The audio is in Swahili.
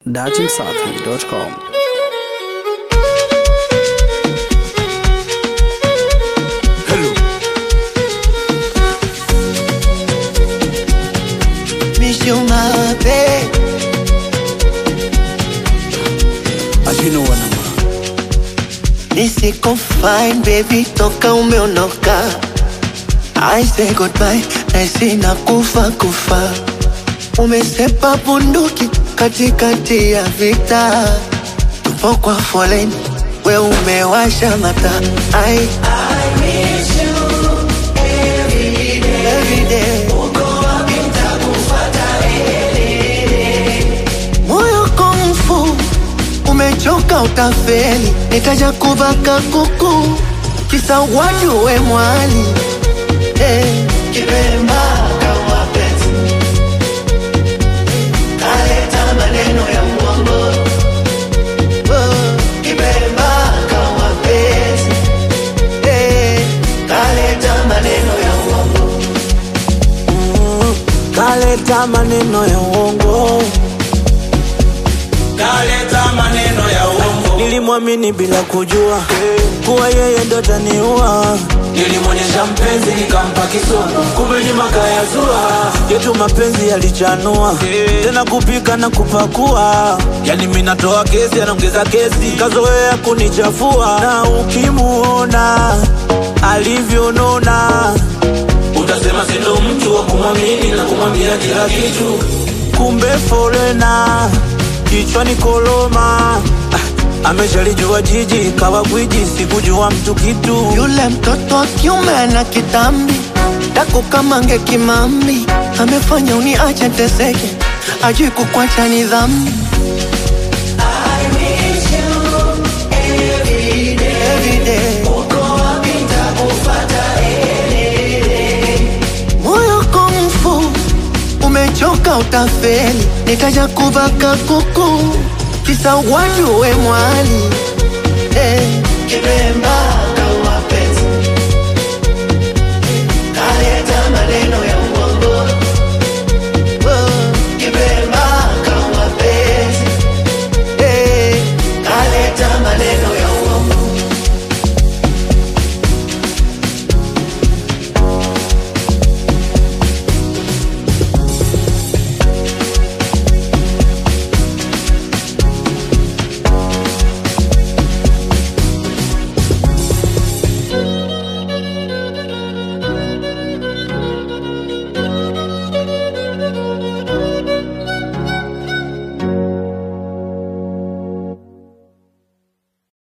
datimsafi.com. Hello. Miss you, my babe. Ajino wanama. Nisiko fine baby, toka umeondoka. I say goodbye, naisi na kufa kufa. Umesepa bunduki katikati ya vita, tupo kwa foleni, we umewasha mata. I, I miss you every day. moyo komfu umechoka utafeli nitaja kubaka kuku kisa watu we mwali eh. Kibemba kama penzi kaleta maneno ya uongo oh. Kibemba kama penzi eh. kaleta maneno ya uongo Kaleta maneno ya uongo. kaleta maneno ya uongo, Nilimwamini bila kujua kuwa yeye ndo ataniua. nilimwonyesha mpenzi nikampa kisono, kumbe nyuma kayazua. Yetu mapenzi yalichanua tena kupika na kupakua, yani mimi natoa kesi, anaongeza kesi, kazoea kunichafua. Na ukimuona alivyonona, Utasema sindo mtu wa kumwamini na kumwambia kila kitu. kumbe forena kichwani koloma. Ah, Ameshalijua jiji kawa gwiji, sikujua mtu kitu. Yule mtoto wa kiume ana kitambi dako kama nge kimambi, amefanya uniache teseke, ajui kukwacha ni dhambi. Every day. Moyo komfu umechoka utafeli, nitaja kubaka kuku kisa watu we mwali eh. Kibemba